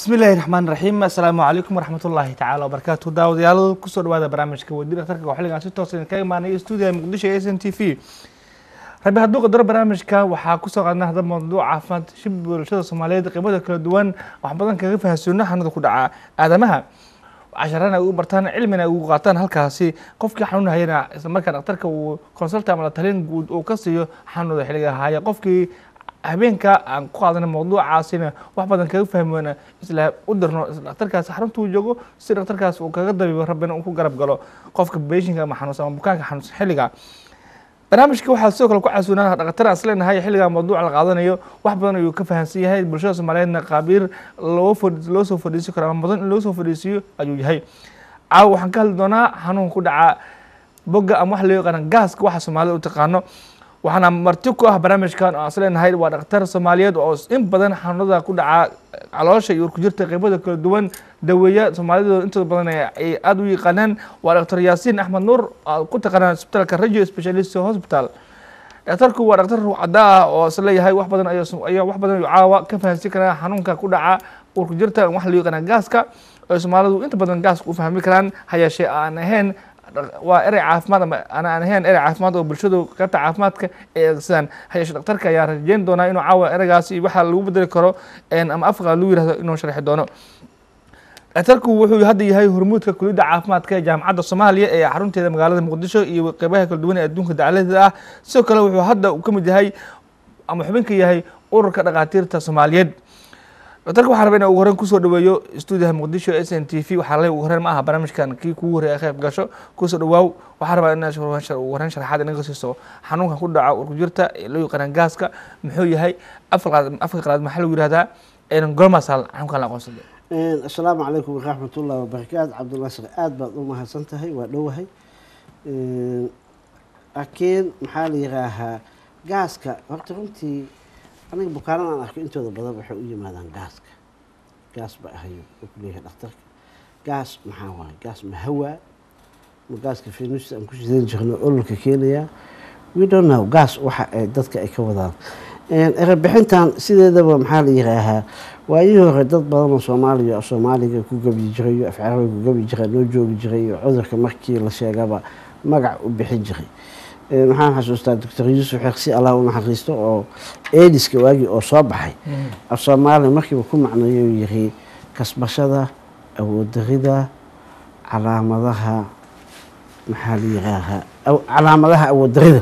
bismillahi raxmaan raxiim assalaamu calaykum waraxmatullaahi tacaala wabarakaatu daawadayaal kusoo dhawaada barnaamijka wadiir dhakhtarka oo xilligan si toosa idinkaga imaanaya stuudiga muqdisho ee s n t v rabi hadduu qadaro barnaamijka waxaa kusoo qaadna hadda mawduuc caafimaad shib bulshada soomaaliyeed qeybada kala duwan wax badan kaga fahansoona xanuunada ku dhaca aadamaha casharana ay ugu bartaan cilmina ay ugu qaataan halkaasi qofkii xanuun hayana isla markaa dhakhtarka uu consulta ama la talin guud uu ka siiyo xanuunada xilliga haya qofkii habeenka aan ku qaadana mawduucaasina wax badan kaga fahmi weyna isla u dirno isla dhakhtarkaasi xarunta uu joogo si dhakhtarkaas uu kaga dabiibo rabbina uu ku garab galo qofka beeshinka ama xanuunsan ama bukaanka xanuunsan xilliga barnaamijka waxaa sidoo kale ku casuunaa dhaktar aan islenahay xilligaa mawduuca la qaadanayo wax badan ayuu ka fahamsan yahay bulshada soomaaliyeedna qaabiir loo loo soo fadhiisin karo ama mudan in loo soo fadhiisiyo ayuu yahay caawa waxaan ka hadli doonaa xanuun ku dhaca bogga ama wax loo yaqaana gaaska waxa soomaalida u taqaano waxaana marti ku ah barnaamijkan oo aan isleenahay waa dhakhtar soomaaliyeed oo in badan xanuunada ku dhaca caloosha iyo urkujirta qeybada kala duwan daweeya soomaalida intooda badan ay aada u yaqaanaan waa dhaktar yaasiin axmed nuur oo ku taqaanaan isbitaalka radio specialist hospital dhakhtarku waa dhakhtar ruucada ah oo isleeyahay wax badan ayaa wax badan caawa ka fahansin karaa xanuunka ku dhaca urkujirta wax loo yaqaana gaaska oo soomaalidu inta badan gaaska u fahmi karaan hayeeshee aan ahayn waa erey caafimaad ama aan ahayn erey caafimaad oo bulshadu qaybta caafimaadka ay eegsadaan hayeeshe dhakhtarka ayaa rajeyn doonaa inuu caawa ereygaasi waxa lagu bedeli karo ama afka lagu yirahdo inuu sharxi doono dhakhtarku wuxuu hadda yahay hormuudka kuliyadda caafimaadka ee jaamacadda soomaaliya ee xarunteeda magaalada muqdisho iyo qeybaha kala duwan ee adduunka dacaladeeda ah sidoo kale wuxuu hadda uu ka mid yahay ama xubinka yahay ururka dhakhaatiirta soomaaliyeed doctorka waxaa raba ina ugu horeyn kusoo dhaweeyo stuudiyaha muqdisho s n t v waxaa le ugu horeyn ma aha barnaamijkan kii kugu horreya qeyb gasho kusoo dhawaaw waxaa rabaa ina ugu horeyn sharaxaad inaga siiso xanuunkan ku dhaca urkujirta ee loo yaqaanaan gaaska muxuu yahay afka qalaad maxaa lagu yihahdaa gormasal xanuunkan la aqoonsada assalaamu calaykum waraxmatullahi wabarakaatu cabdulnaasir aada baad u mahadsan tahay waa dhowahay laakiin maxaa la yihaahaa gaaska horta runtii aniga bukaanada aan arko intooda badan waxay u yimaadaan gaaska gaas ba ahayo oo kuleeyahay dhakhtarka gaas maxaa waaye gaas ma hawaa ma gaaska fenusta aan ku shidan jirno ololka keenayaa we don't know gaas waxa ay dadka ay ka wadaan erebixintan sideedaba maxaa la yihaahaa waayihii hore dad badan oo soomaaliya soomaaliga ku gabi jiray af carabiga ku gabi jiray noo joogi jiray oo cudurka markii la sheegaba magac u bixin jiray waxaan xasuustaa doctor yuusuf xeeqsi allah u naxariisto oo ediska waagii oo soo baxay af soomaaliya markiiba ku macneeyo yiri kasbashada awooddarida calaamadaha maxaa la yiraahaa calaamadaha awooddarida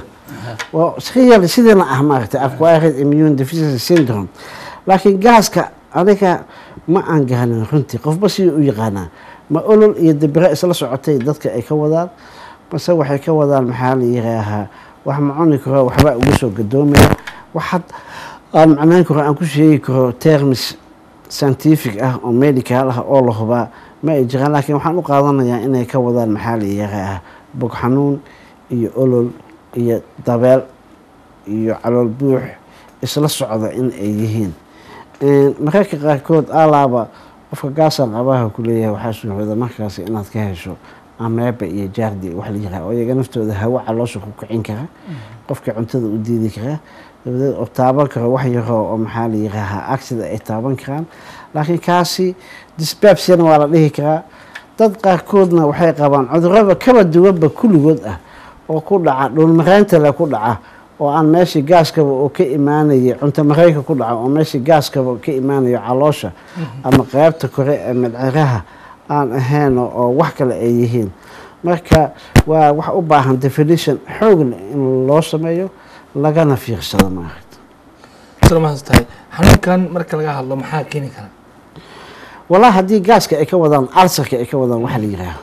waa sideena ah maaragtay acquired immune deficiency syndrome laakiin gaaska aniga ma aan garanin runtii qofba sidii u yaqaanaa ma olol iyo dabire isla socotay dadka ay ka wadaan mase waxay ka wadaan maxaa la yiraahaa wax ma cuni karo waxba uga soo gadoomaya waxaad aan macnayn karo aan ku sheegi karo termis scientific ah oo medical ah oo la hubaa ma ay jiraan laakiin waxaan u qaadanayaa inay ka wadaan maxaa la yiraahaa bog xanuun iyo olol iyo dabeel iyo calool buux isla socda in ay yihiin mararka qaarkood alaaba qofka gaasaan qabaha ku leeyahay waxaa suurooda markaasi inaad ka hesho ameeba iyo jaardi wax la yiraha oo iyaga naftooda hawo caloosha ku kicin kara qofka cuntada u diidi kara dabadeed oo taaban karo wax yaroo oo maxaa la yiraahaa agsida ay taaban karaan laakiin kaasi disbabsiana waa la dhihi karaa dad qaarkoodna waxay qabaan cudurada kaba duwanba kulligood ah oo ku dhaca dhulmaraynta le ku dhaca oo aan meeshii gaaskaba oo ka imaanayay cunto mareyka ku dhaca oo meeshii gaaskaba ka imaanayo caloosha ama qeybta kore ee madciraha aan ahayn oo wax kale ay yihiin marka waa wax u baahan definition xoogle in loo sameeyo lagana fiirsado maaragta tahay xanuunkan marka laga hadlo maxaa keeni kara walaa haddii gaaska ay ka wadaan alsarka ay ka wadaan waxa la yihaaho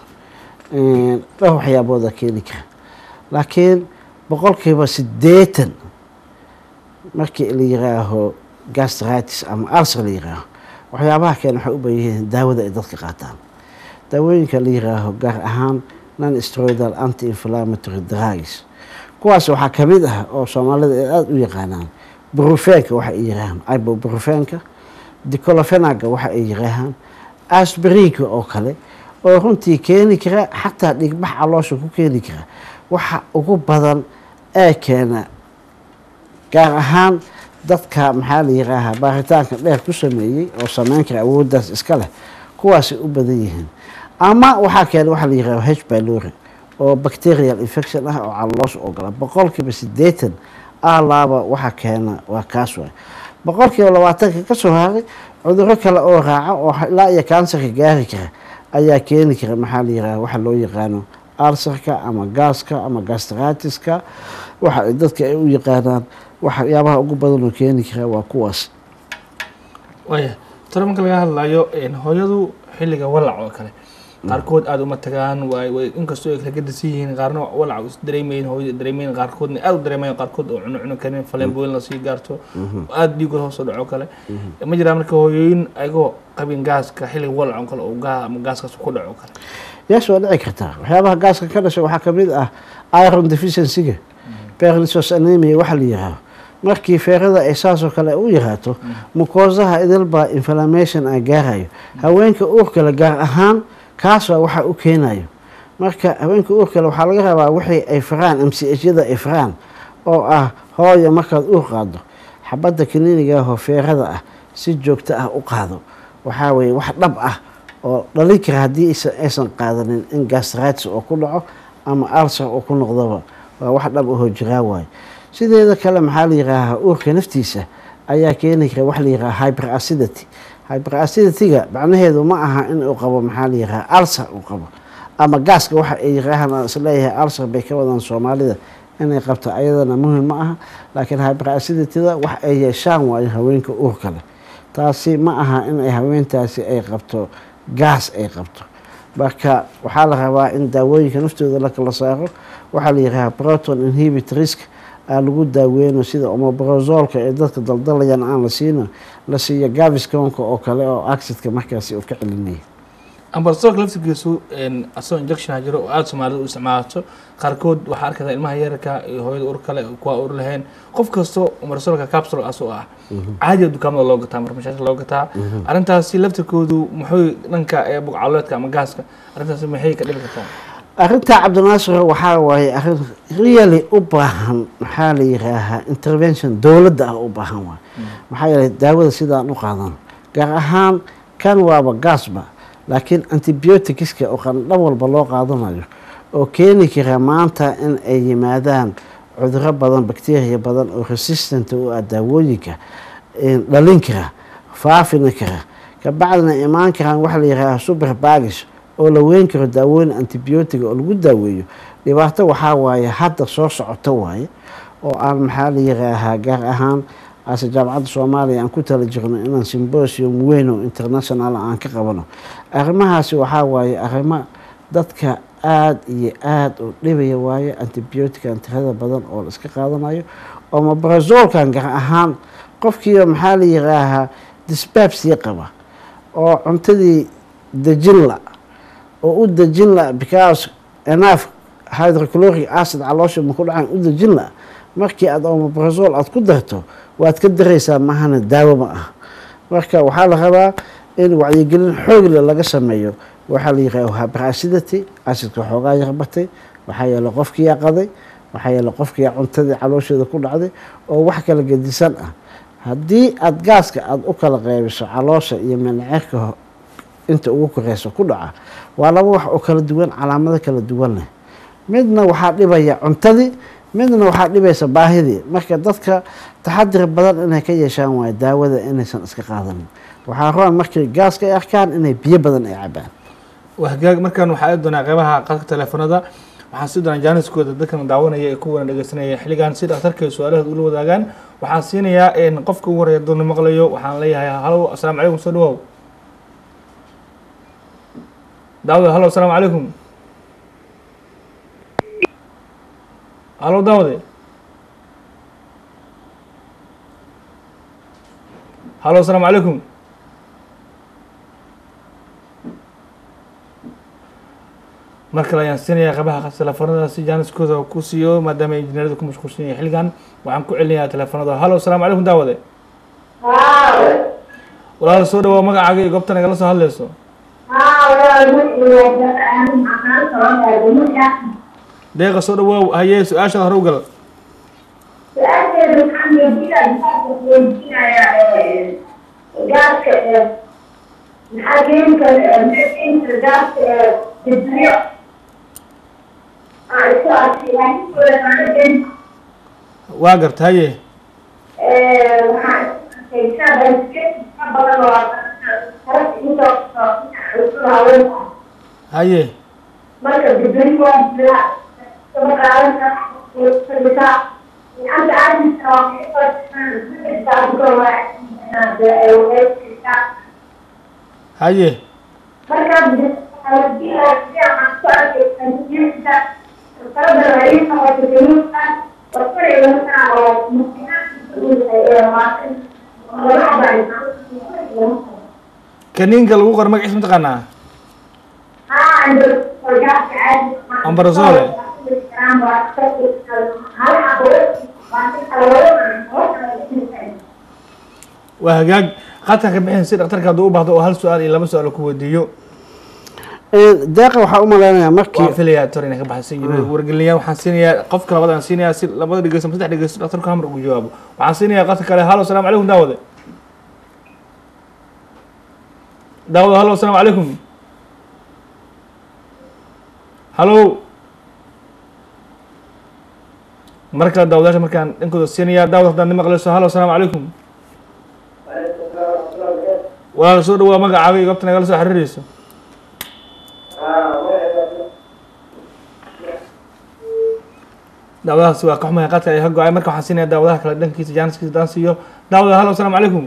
dhowr waxyaabooda keeni kara laakiin boqolkiiba siddeetan markii la yiraaho gastritis ama alsar la yiraaho waxyaabaha keen waxay u badan yihiin daawada ay dadka qaataan daawooyinka la yiraaho gaar ahaan non stroidal anti inflammatory drugs kuwaas waxaa ka mid ah oo soomaalida ay aada u yaqaanaan brufenka waxa ay yiraahaan ibobrufenka dicolofenaga waxa ay yiraahaan asbrinka oo kale oo runtii keeni kara xataa dhigbax caloosha ku keeni kara waxa ugu badan ee keena gaar ahaan dadka maxaa la yihaahaa baaritaanka dheer ku sameeyey oo sameyn kara awooddaas iska leh kuwaasay u badan yihiin ama waxaa keena waxaa la yihahda h bylori oo bacterial infection ah oo caloosha ogola boqolkiiba siddeetan alaaba waxaa keena waa kaas waay boqolkiiba labaatanka ka soo haray cuduro kale oo raaca oo ilaa iyo kansarka gaari kara ayaa keeni kara maxaa la yihahda waxa loo yaqaano alsarka ama gaaska ama gastratiska waxa ay dadka ay u yaqaanaan waxyaabaha ugu badan oo keeni kara waa kuwaas waaya tore marka laga hadlayo hooyadu xilliga walac oo kale qaarkood aada uma tagaan waay way inkastoo ay kala gadisan yihiin qaarna walac is dareemayin hooyada dareemayin qaarkoodna aada u dareemayan qaarkood oo cuno cuno karin faleenbooyin lasii gaarto aada dhiigood hoos u dhaco kale ma jiraa marka hooyooyin ayagoo qabin gaaska xilliga walac oo kale oo gaa ama gaaskaas ku dhaco kale yaas waa dhici kartaa waxyaabaha gaaska ka dhasha waxaa kamid ah iron deficiencyga perlisos anemia waxa la yihaaho markii feerada ay saasoo kale u yaraato mukoosaha idilbaa inflammation a gaarayo haweenka uurkale gaar ahaan kaas waa waxa u keenayo marka haweenka uurkale waxaa laga rabaa wixii ay faraan m c h yada ay faraan oo ah hooya markaad uur qaado xabadda kaniiniga ahoo feerada ah si joogto ah u qaado waxaa weeye wax dhab ah oo dhalin kara haddii aysan qaadanin in gastratis oo ku dhaco ama alsar oo ku noqdoba waa wax dhab ahoo jiraa waayo sideeda kale maxaa la yihaahaa uurka naftiisa ayaa keeni kara wax la yihaaha hyper acidity hyper acidityga macnaheedu ma aha in uu qabo maxaa la yihaaha alsar uu qabo ama gaaska waxa ay yiraahaan aan isleeyahay alsar bay ka wadaan soomaalida inay qabto ayadana muhim ma aha laakiin hyper acidityda wax ay yeeshaan waayo haweenka uurka leh taasi ma aha in ay haweentaasi ay qabto gaas ay qabto marka waxaa la rabaa in daawooyinka naftooda la kala saaro waxaa la yihaaha proton inhibit risk aa lagu daaweyno sida omobrozolka ee dadka daldalayaan aan la siino la siiyo gavisconka oo kale oo accidka markaasi uu ka celinaya ambasadorka laftirkiisu asagoo injection jiro oo aada soomaalida u isticmaalato qaarkood waxaa arkaysaa ilmaha yararka iyo hooyada ur kale kuwa ur lahayn qof kasto ambasadorka capsule asoo ah caadiga dukaamada loo gataa marmashaasha loo gataa arrintaasi laftirkoodu muxuu dhanka ee bugcaloodka ama gaaska arrintaasi maxay ka dhibi kartaa arrintaa cabdinaasir waxaa waaye arrin really u baahan maxaa la yihaahaa intervention dowladda ah u baahan waay maxaa yeelay daawada sidaan u qaadan gaar ahaan kan waaba gaasba laakiin antibioticska oo qandhan walba loo qaadanayo oo keeni kara maanta in ay yimaadaan cuduro badan bacteria badan oo resistant u ah daawooyinka dhalin kara faafina kara kabacdina imaan karaan waxa la yihaaha super bagis oo la weyn karo daawooyin antibiotiga oo lagu daaweeyo dhibaato waxaa waaye hadda soo socoto waaye oo aan maxaa la yihaahaa gaar ahaan ase jaamacadda soomaaliya aan ku tala jirno inaan symbosium weyn oo international aan ka qabano arrimahaasi waxaa waaye arrimo dadka aada iyo aada u dhibaya waaye antibiotican tirada badan oo la iska qaadanayo omobrazolkan gaar ahaan qofkiiba maxaa la yihaahaa disbabsiya qaba oo cuntadii dejinla oo u dejin la because enough hydrochloric acid caloosha maku dhacan u dejin la markii aada omobrazol aada ku darto waad ka daraysaa mahana daawo ma ah marka waxaa la rabaa in wacyigelin xoogle laga sameeyo waxaa la yihah hyper acidity acidka xoogaa yarbatay waxaa yeele qofkiyaa qaday waxaa yeele qofkiyaa cuntadii caloosheeda ku dhacday oo wax kala gedisan ah haddii aada gaaska aada u kala qeybiso caloosha iyo mindhicirka inta ugu koreyso ku dhaca waa laba wax oo kala duwan calaamado kala duwan leh midna waxaa dhibaya cuntadii midna waxaa dhibaysa baahidii marka dadka taxadir badan inay ka yeeshaan waayo daawada inaysan iska qaadanin waxaa roon markay gaaska ay arkaan inay biyo badan ay cabaan hagaag markaan waxaa aadi doonaa qeybaha qadka teleefanada waxaan sii doonaa jaaniskooda dadkan daawanaya ee kuwana dhegeysanaya xilligan si dhakhtarka su-aalahooda ula wadaagaan waxaan siinayaa qofka ugu horeya doona maqlayo waxaan leeyahay halo asalaamu calaykum soo dhawow daawade halo asalaamu calaykum halo daawade halo asalaamu calaykum mar kale ayaan siinayaa qabaha teleefanada si jaaniskooda ku siiyo maadaama injineerada ku mashquulsan yahay xilligan waxaan ku celinayaa teleefanada halo asalaamu calaykum daawade walaal soo dhawaa magacaaga iyo goobta nagala soo hadleyso deeqa soo dhawaaw haye su-aashaada hore u gal su-aasheedu waxaan weydiinayaa weydiinayaa gaaska maxaa keeni kara keeni kara gaaska dibniyo aa isku arkay laakiin kuleedaanadeen waa garta haye waxaan arkay saa badan oo taras intoo haweenka haye marka dibni waa dilaa kama qaadan kara fadhisaa anta caadiska waa haye markaa kaniinka lagu qor magaciisa mataqaanaa Ambrosole. waa hagaag qatar ka bixin si dhaktarka hadduu u baahdo oo hal su-aal iyo laba su-aal ku weydiiyo deeqa waxaa u malaynayaa markii waan filayaa tor inay ka baxsan yihiin wargelinayaa waxaan siinayaa qofka labadaan siinayaa si labada dhegeysto ama saddex dhegeysto dhaktarku hamar ugu jawaabo waxaan siinayaa qadka kale halo asalaamu calaykum daawade daawade halo asalaamu calaykum halo mar kale daawadaasha markaan dhankooda siinayaa daawad haddaan ni maqleyso halo asalaamu calaykum walaal soo dhawaa magacaaga iyo goobta nagala soo xiriireyso daawadahaasi waa ka xumahay qadka ay ka go-ay marka waxaan siinaya daawadaha kale dhankiisa jaaniskiisa daan siiyo daawada halo asalaamu calaykum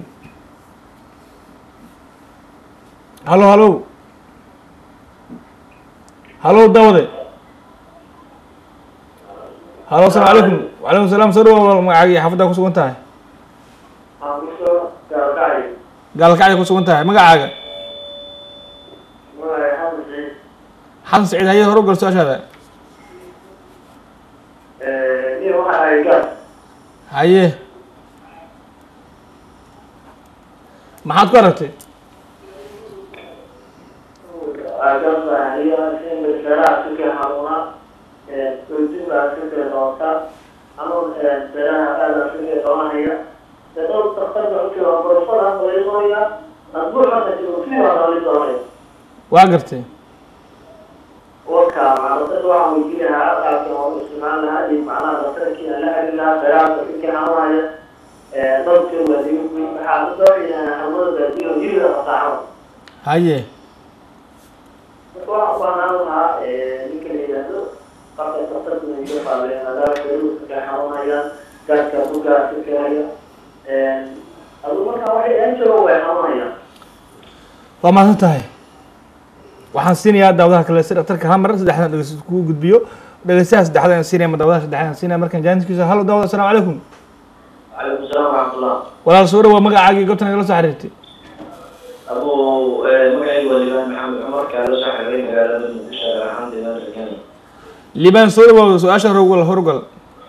halo halo halo daawade halo asalaamu calaykum wacalaykum salaam soo dhawa walaal magacaaga iyo xaafaddaa kusugan tahay gaalkacday kusugan tahay magacaaga xasan saciid haye hore u gal su-aashaada haye maxaad ku aragtay waa gartay warka macnasada waxaan weydiin lahaa alqaabka waan u isticmaal lahaa iyo macnaha daktarkii aan la xiriir lahaa dagaalka inka xanuunaya dadka waadiyo waxaa la doonayaa xanuunada baadiyo jirida fasaaxada haye marka waxaan u baahnaan lahaa ninka la yidhaahdo qabka daktarka iga faaleen maadaama daruuska ka xanuunayaan gaadka bugaasa kahaya adu markaa waxay aan joogo way xanuunayaan waa mahadsan tahay waxaan siinayaa daawadaha kale si dhaktarka hal mar saddexdan dhegeysto kugu gudbiyo dhegeystaha saddexaad aan siinaya ma daawadaha saddexaad aan siinaya markaan jaaniskiisa halo daawada asalaamu calaykum calaykum salaam waraxmatullah walaal soo dhawaa magacaaga iyo goobta nagala soo xiriirtay abu magacaygu waa liibaan maxamed cumar kaala soo xiriiray magaalada muqdisho gaar ahaan deegaanka kenya liibaan soo dhawaa su-aasha horugal horugal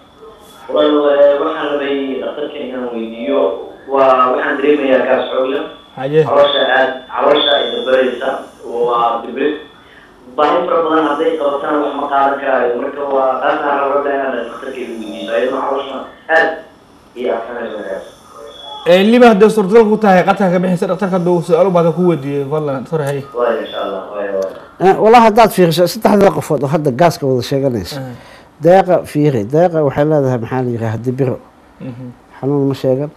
walaal waxaan rabay dhakhtarka inaan weydiiyo waa waxaan dareemayaa gaas xoogla haye caloosha aad caloosha ay dabareysa waa dibrid baahi fara badan hadday qabataan wax ma qaadan karaayo marka waa taasna rabada inaan dhakhtarka igu weydiiso ayadoo caloosha aad iyo adkanayso gaas liibaan hadday suurtagal ku tahay qadka ka bixin si dhaktarka hadduu su-aal u baahdo ku weydiiyey fadlan tor haye waaya insha allah waaya waaya walaa haddaad fiiriso saddexda qofood oo hadda gaaska wada sheeganaysa deeqa fiiri deeqa waxay leedahay maxaa la yidhaha dibiro xanuun ma sheegan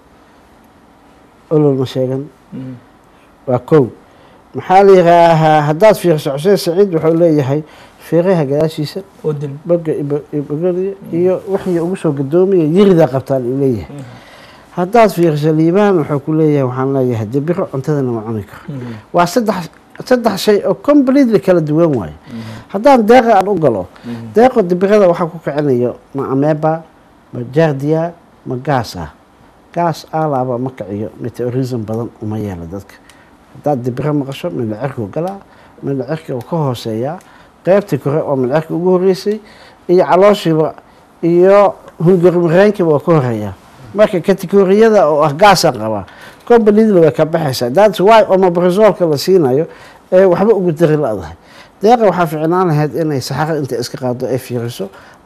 olol ma sheegan waa kow maxaa la yidhaahaa haddaad fiiriso xuseen saciid wuxuu leeyahay fiiraha gadaashiisa odin boga ibogoliya iyo wixii ugu soo gadoomaya yiridaa qabtaan uu leeyahay haddaad fiiriso liibaan wuxuu ku leeyahay waxaan leeyahay dibiro cuntadana ma cuni karo waa saddex saddex shay oo completely kala duwan waayo haddaan deeqa aan u galo deeqo dibirada waxaa ku kicinayo ma ameba ma jardia ma gaas ah gaas alaaba ma kiciyo meteorism badan uma yeelo dadka haddaad dibiro maqasho mindhacirkuu galaa mindhacirka uu ka hooseeyaa qeybtii kore oo mindhacirka ugu horeysay iyo calooshiiba iyo hungurimareenkiiba waa ka horeeyaa marka kategoriyada oo ah gaasaan qabaa completely way ka baxaysaa that's why omabrazolka la siinayo ee waxba ugu dari la-dahay deeqa waxaa ficnaan lahayd inay saxaro inta iska qaado ay fiiriso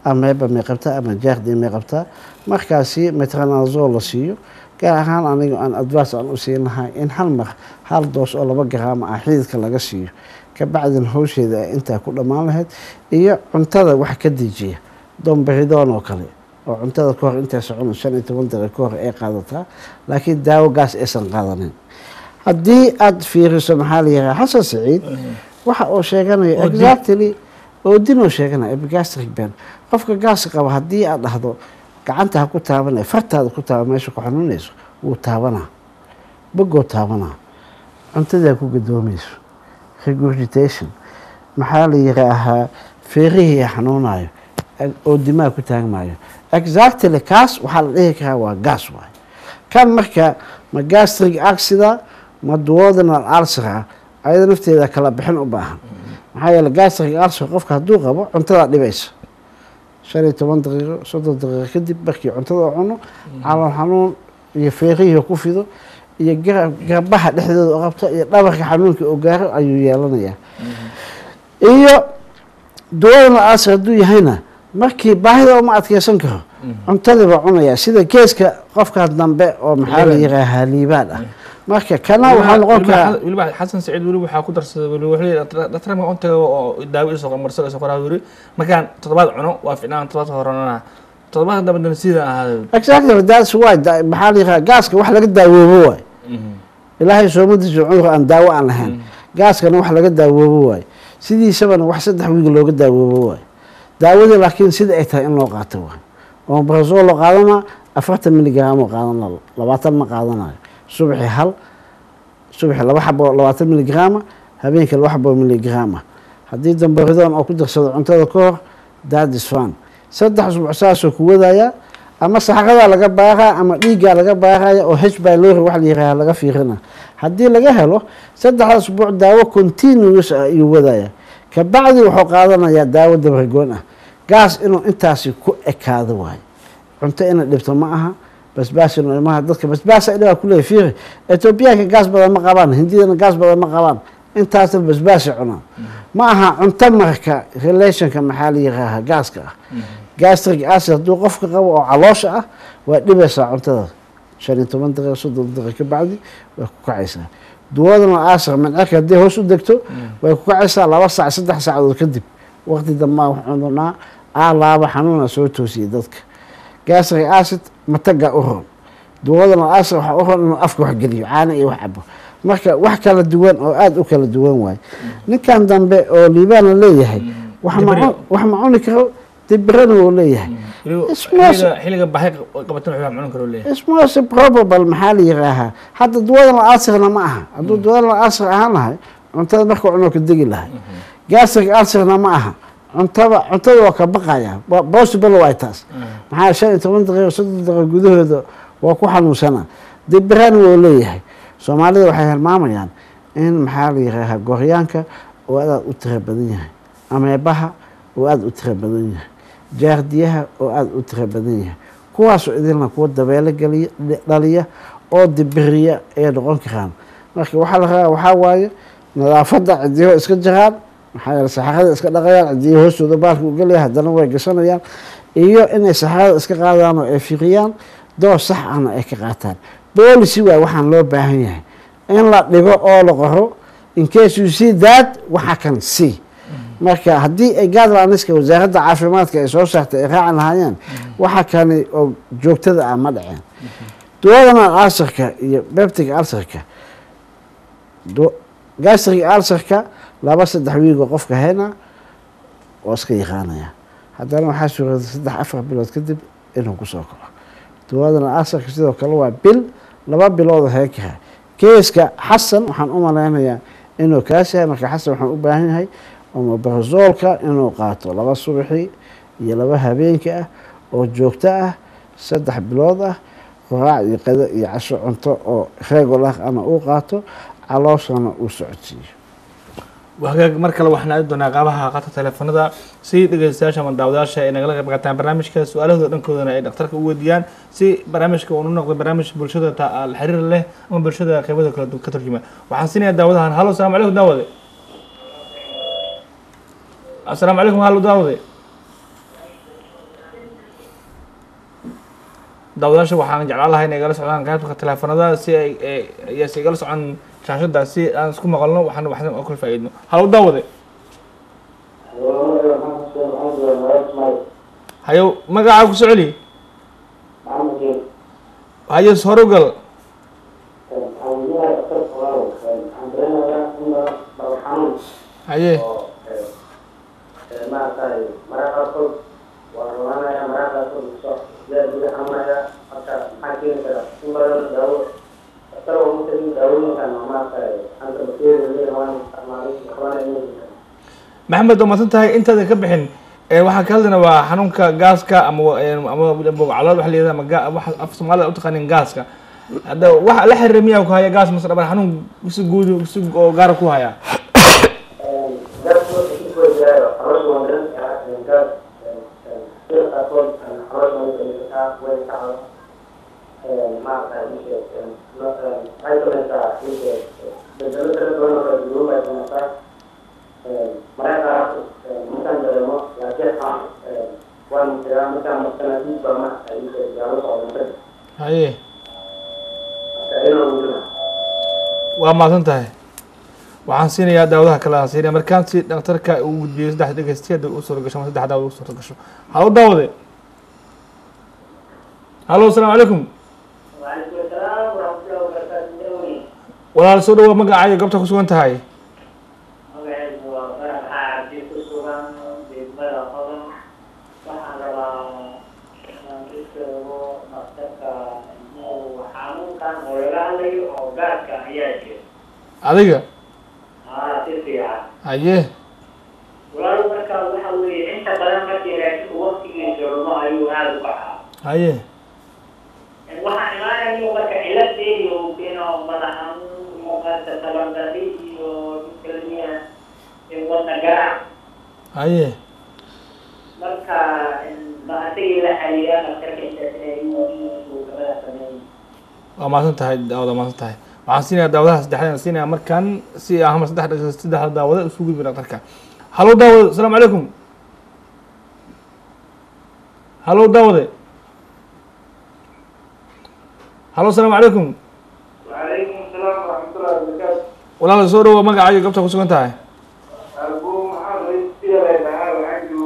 ameeba may qabtaa ama jaakdi may qabtaa markaasi metranazol la siiyo gaar ahaan aniga aan advice aan u siin lahay in hal mar hal doos oo laba garaama ah xididka laga siiyo kabacdin hawsheeda ay intaa ku dhammaan lahayd iyo cuntada wax ka dejiya domberidoon oo kale oo cuntada ka hor intay socon shan iyo toban daqiiqo ka hor ay qaadataa laakiin daawo gaas aysan qaadanin haddii aada fiiriso maxaa la yidhaha xasan saciid waxa uu sheeganayo Oodin. exactly oodinoo sheeganaya epigastric ben qofka gaas qaba haddii aad dhahdo gacanta ha ku taabanaya fartaada ku taaba meesha ku xanuunayso wuu taabanaa bogoo taabanaa cuntadaa ku gadoomayso regurgitation maxaa la yidhaahaa feerihii xanuunayo oo dimaa ku taagmayo exactly kaas waxaa la dhihi karaa waa gaas waay kan marka ma gastric accident ma duodenal ulcer ah ayada nafteeda kala bixin u baahan maxaa yeele gastric ulcer qofka hadduu qabo cuntadaa dhibaysa shan iyo toban daqiiqo soddon daqiiqo kadib markii cuntada uu cuno calool xanuun iyo feerihii ku fido iyo gara- garbaha dhexdooda u qabto iyo dhabarka xanuunka uu gaaro ayuu yeelanayaa iyo duwadana ulcer hadduu yahayna markii baahida uma adkeysan karo cuntadii baa cunayaa sida geeska qofka dambe oo maxaa la yihaahaa liibaan ah marka kana waxaa noqon karaa weliba xasan saciid weli waxaa ku darsaday weli wuxuu leeyahay dhaktar marka untaga oo daawo isoo marsal isoo qoraa yiri markaan toddobaad cuno waa ficnaan toddobaad horanana toddobaad dambana sida ahaada exactly that's why da- maxaa la yihaaha gaaska wax laga daawoobo waay ilaahay soomadiisa cudur aan daawo aan lahayn gaaskana wax laga daawoobo waay sidiisabana wax saddex wiig looga daawoobo waay daawadii laakiin sida ay tahay in loo qaato waay oo brazol loo qaadanaa afartan miligram oo qaadana labaatan ma qaadanayo subaxi hal subaxi laba xabo labaatan miligrama habeenkii laba xabo miligrama haddii dambaridon oo ku darsado cuntada ka hor dadis fan saddex usbuuc saasoo ku wadaya ama saxaradaa laga baaraa ama dhiiggaa laga baaraya oo h bylori wax la yihaaha laga fiirina haddii laga helo saddexda usbuuc daawo continuous ah ayuu wadaya kabacdi wuxuu qaadanayaa daawo dabargoon ah gaas inuu intaasi ku ekaado waayo cunto inay dhibto ma aha basbaas inuu ilmaha dadka basbaasa dhibaa kuleeyahy fiiri etoobiyaanka gaas badan ma qabaan hindidana gaas badan ma qabaan intaasna basbaasay cunaan ma aha cunto marka relationka maxaa la yihaaha gaaska ah gastric acid hadduu qofka qabo oo caloosha ah waa dhibaysaa cuntada shan iyo toban daqiiqa soddon daqiiqa kabacdi way ku kacaysaa duwadana asr mancerka haddii hoos u degto way ku kacaysaa laba saac saddex saacadood kadib waqti dambaa waxunaa aalaaba xanuuna soo toosiyay dadka gastric acid mataga u ron duwadana asr waxaa u ron inuu afka wax geliyo caana iyo wax cabo marka wax kala duwan oo aada u kala duwan waaye ninkan dambe oo liibaan la leeyahay wax ma cun- wax ma cuni karo dibirana wuu leeyahay Ismaas- xilliga baahi qabatan wuxuu cuni karo leeyahay It's most probable maxaa la yihaahaa hadda duwadan alsirna ma aha hadduu duwadan alsir ahaan lahay cuntada marka cunoo ka degi lahay gastric alsirna ma aha cuntada cuntada waa ka baqaya Wa- possible waay taas maxaa shan iyo toban daqiiqo soddon daqiiqo gudahooda waa ku xanuunsana dibirana wuu leeyahay soomaalida waxay hilmaamayaan in maxaa la yihaahaa gooryaanka oo aad u tira badan yahay ameebaha oo aada u tira badan yahay jaardiyaha oo aada u tira badan yahay kuwaasoo idilna kuwa dabeelo geliya dhaliya oo dibiriya ay noqon karaan marka waxaa la rabaa waxaa waaye nadaafadda cidiyaho iska jiraan maxaa yeele saxarada iska dhaqayaan cidiyaha hoostooda baalka u gelaya haddana way gashanayaan iyo inay saxarada iska qaadaan oo ay fiqiyaan door sax ahna ay ka qaataan boolicy waay waxaan loo baahan yahay in la dhigo oo la qoro in case you see that waxa kan see marka haddii ay guidelines-ka wasaaradda caafimaadka ay soo saartay ay raaci lahaayeen waxa kani oo joogtada ah ma dhaceen duwadana alsarka iyo beptic alsarka gastric alsarka laba saddex wiigoo qofka hena oo iska yaqaanaya haddana waxaa suurada saddex afar bilood kadib inuu kusoo kaco duwadana alsarka sidoo kale waa bil laba bilood heen karaa keeska xasan waxaan u malaynayaa inuu kaas yahay marka xasan waxaan u baahan yahay omobarazolka inuu qaato laba subaxi iyo laba habeenka ah oo joogto ah saddex bilood ah qoraac iyo qado iyo casho cunto oo regular ana uu qaato calooshana uu socodsiiyo hagaag mar kale waxaan aadi doonaa qaabaha qaata teleefanada si dhegeystayaasha ama daawadayaasha ay nagala qayb qaataan barnaamijka su-aalahooda dhankoodana ay dhakhtarka u weydiiyaan si barnaamijka uu noqdo barnaamij bulshada ta- la xiriir leh ama bulshada qaybada kala duwan ka turjuma waxaan siinayaa daawadahan halo asalaamu calaykum daawade asalaamu calaykum halo daawade daawadayaasha waxaan jeclaan lahay inay igala socdaan qaybta teleefanada si ay ayse igala socon shaashada si aan isku maqalno waxaan waxdan oo kala faa'iidno halow daawade hayo magacaa ku socoli hayo horogal haye maxamed waa maadsan tahay intaadan ka bixin waxaan ka hadlayna waa xanuunka gaaska ama ama bogcalood waxa layihahda ama ga- waxa af soomaalida utaqaanin gaaska hadda waxa la xiriira miyaa ku haya gaas mase dhabar xanuun si guud si oo gaara ku haya haye waa mahadsan tahay waxaan siinayaa daawadaha kale aan siinaya markaan si dhakhtarka uu gudbiyey saddex dhegeysti hadda u suura gasho ama saddex daawad u suura gasho halo daawade halo asalaamu calaykum وعليكم السلام ورحمة الله وبركاته walaal soo dhawoa magacaayo goobta ku sugan tahay magacaygu waa farax cabdi ku sugan degmada hodan waxaan rabaa inaan u sheego dhakhtarka inuu xanuunkan oo laga hadlayo oo gaaska ayaa jira adiga haa si fiican haye walaal marka waxa weeye inta badan markii raashinka waqtigiisa lumo ayuu aada u kacaa haye waxaan imaanayo marka ciladeedi uu keeno madax xanuun muuqaata tabardari iyo kalmiya wadna garaac haye marka ma asagii la xiriira dhakhtarka intaas uu gabada sameeyey waa mahadsan tahay daawada waa mahadsan tahay waxaan siinayaa daawadaha saddexdan siinaya markaan si ahma saddex dhegeyst saddexda daawada isu gudbi dhakhtarka halo daawade asalaamu calaykum halo daawade halo asalaamu calaykum وعليكم السلام ورحمة الله وبركاته. walaal soo dhawoa magacaayo goobta ku sugan tahay أبو محمد سيرة تعالى عنده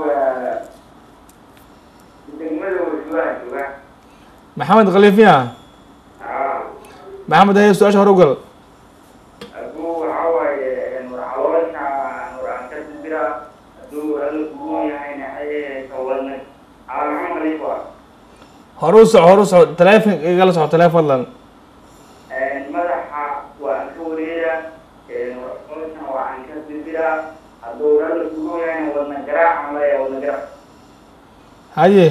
دegmada Warshawaha jooga. maxamed khaliifiya Ah, maxamed haye su-aasha hore u gal Abu waxaa waaye war caloosha war aan ka dibira hadduu alla kugu yahayna ayay tawadna. Calaamad khaliif waa. hore u soco hore u soco taleefon igala soco taleefon fadlan Madaxa waa aan ka wareega. War caloosha waa aan ka dibira hadduu alla kugu yahayna wadna garaac aan leeyahay wadna garaac. haye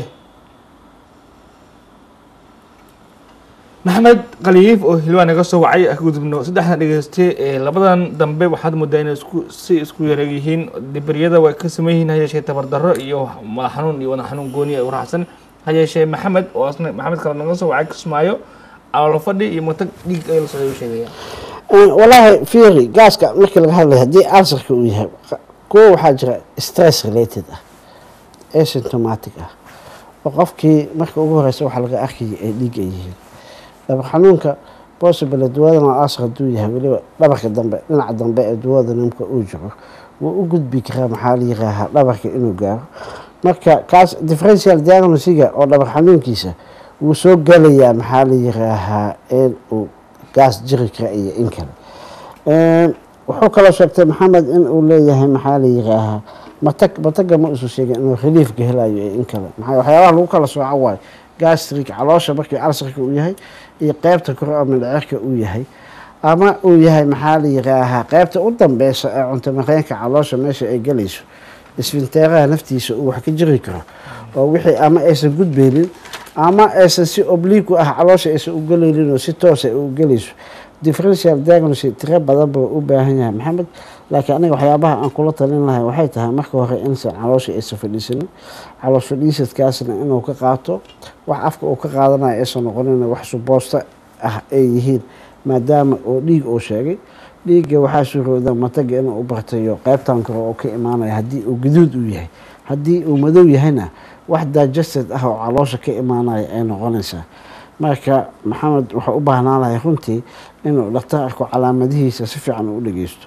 maxamed khaliif oo hilwaan naga soo wacay ka gudubno saddexdan dhegeyste ee labadan dambe waxaad moodaa inay isku si isku yareeg yihiin dibriyada way ka saman yihiin ha yeeshee tabardarro iyo madax xanuun iyo wadax xanuun gooni ay u raacsan ha yeeshee maxamed oo asna maxamed kale naga soo wacay kismaayo caloolo fadhi iyo matag dhiig ay la socday u sheegaya walaahi fiiri gaaska markii laga hadlayo haddii alsarka uu yahay kuwa waxaa jira stress related ah asymptomatic ah oo qofkii marka ugu horeysa waxaa laga arkaya ay dhiig ay yihiin dhabar xanuunka possible duwadan oo alsar hadduu yahay weliba dhabarka dambe dhinaca dambe ee duwada nimka uu jiro wuu u gudbi karaa maxaa la yiraahaa dhabarka inuu gaaro marka kaas differential diagnosiga oo dhabar xanuunkiisa wuu soo gelayaa maxaa la yiraahaa in uu gaas jiri kara iyo in kale wuxuu kaloo sheegtay maxamed in uu leeyahay maxaa la yiraahaa matag mataga ma isu sheegin inuu reliefka helayo iyo in kale maxaa waxyaabaha lagu kala sooco waayo gastric caloosha markii alsarka uu yahay iyo qeybta kore oo mindhicirka uu yahay ama uu yahay maxaa la yiraahaa qeybta u dambeysa ee cunto mareenka caloosha meesha ay gelayso isfinteeraha naftiisa uu wax ka jiri karo oo wixii ama aysan gudbeynin ama aysan si oblique u ah caloosha aysan u gelaynin oo si toosa u gelayso differential diagnosis tiro badan buu u baahan yahay maxamed laakiin aniga waxyaabaha aan kula talin lahay waxay tahay marka hore insan caloosha aysan fadhiisanin caloos fadhiisadkaasna inuu ka qaato wax afka uu ka qaadanayo aysan noqonin wax suboosta ah ay yihiin maadaama oo dhiig uu sheegay dhiigga waxaa surooda mataga inuu u bartayo qeybtan kore oo ka imaanaya haddii uu gaduud uu yahay haddii uu madow yahayna wax digested ah oo caloosha ka imaanaya ay noqonaysaa marka maxamed wuxuu u baahnaan lahay runtii inuu dhaktar arko calaamadihiisa si fiican u dhegeysto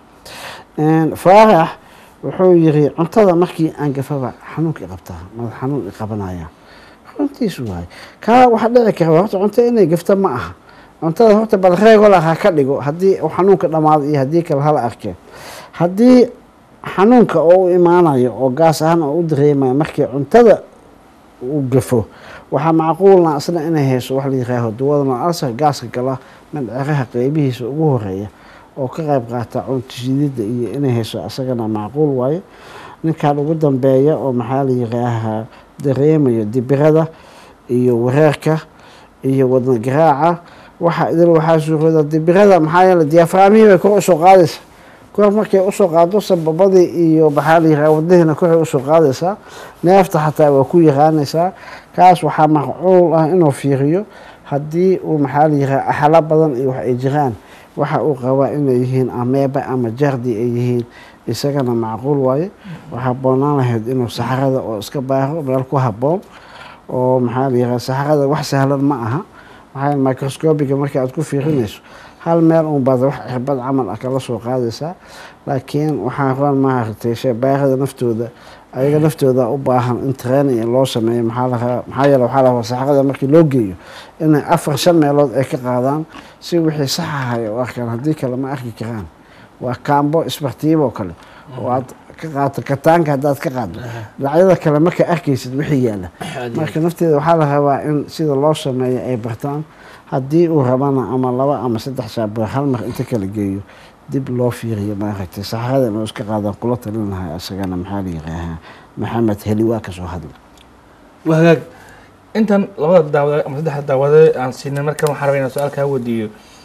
faarax wuxuu yiri cuntada markii aan gafaba xanuunka i qabtaa madax xanuun i qabanaya runtiisu waay kaa waxaa dhici kara horta cunto inay gafta ma aha cuntada horta bal reegol ha ka dhigo haddii uu xanuunka dhamaado iyo haddii kale hala arkeen haddii xanuunka oo u imaanayo oo gaas ahaan oo u dareemayo markii cuntada uu gafo waxaa macquulna isna inay hayso wax la yiraaho dawadana alsar gaaska gala mandciraha qeybihiisa ugu horeeya oo ka qayb qaata cunto shidida iyo inay hayso isagana macquul waayo ninkan ugu dambeeya oo maxaa la yiraahaa dareemayo dibirada iyo wareerka iyo wadna garaaca waxa idil waxaa suurooda dibirada maxaa yeele diyaafraamihii bay kor usoo qaadaysa kor markay usoo qaado sababadii iyo maxaa la yiraha wadnahiina koray usoo qaadaysaa neefta xataa waa ku yaraanaysaa kaas waxaa macquul ah inuu fiiriyo haddii uu maxaa la yiraha axalo badan iyo wax ay jiraan waxa uu qabaa inay yihiin ameeba ama jardi ay yihiin isagana macquul waaye waxaa boonaan lahayd inuu saxarada oo iska baaro meel ku haboon oo maxaa la yiraha saxarada wax sahlan ma aha maxaa microscobiga marka aad ku fiirinayso hal meel un baad wax cirbad camal ah kala soo qaadaysaa laakiin waxaa roon maaragtay sheebaarada naftooda ayaga naftooda u baahan in training loo sameeyo maxaa la rabaa maxaa yeele waxaa la rabaa saxarada markii loo geeyo inay afar shan meelood ay ka qaadaan si wixii sax ahay u arkaan haddii kale ma arki karaan waa kaambo isbartiibo kale oo aad ka qaato kataanka haddaad ka qaado dhinacyada kale marka arkaysid wixii yaala marka nafteeda waxaa la rabaa in sida loo sameeyo ay bartaan haddii uu rabana ama laba ama saddex saaboor hal mar inta kala geeyo dib loo fiiriyo maaragtay saxarada inuu iska qaadaan kula talin lahaa isagana maxaa la yiraahaa maxamed heli waa kasoo hadla waa hagaag intan labada daawade ama saddexda daawade aan siinin markan waxaan rabaa inaan su-aal kaa weydiiyo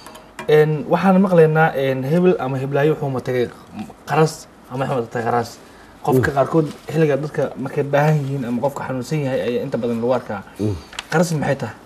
waxaan maqlaynaa hebel ama heblaayo wuxuu matagay qaras ama wuxuu matagay qaras qofka qaarkood xilliga dadka markay baahan yihiin ama qofka xanuunsan yahay ayaa inta badan lagu arkaa qaras maxay tahay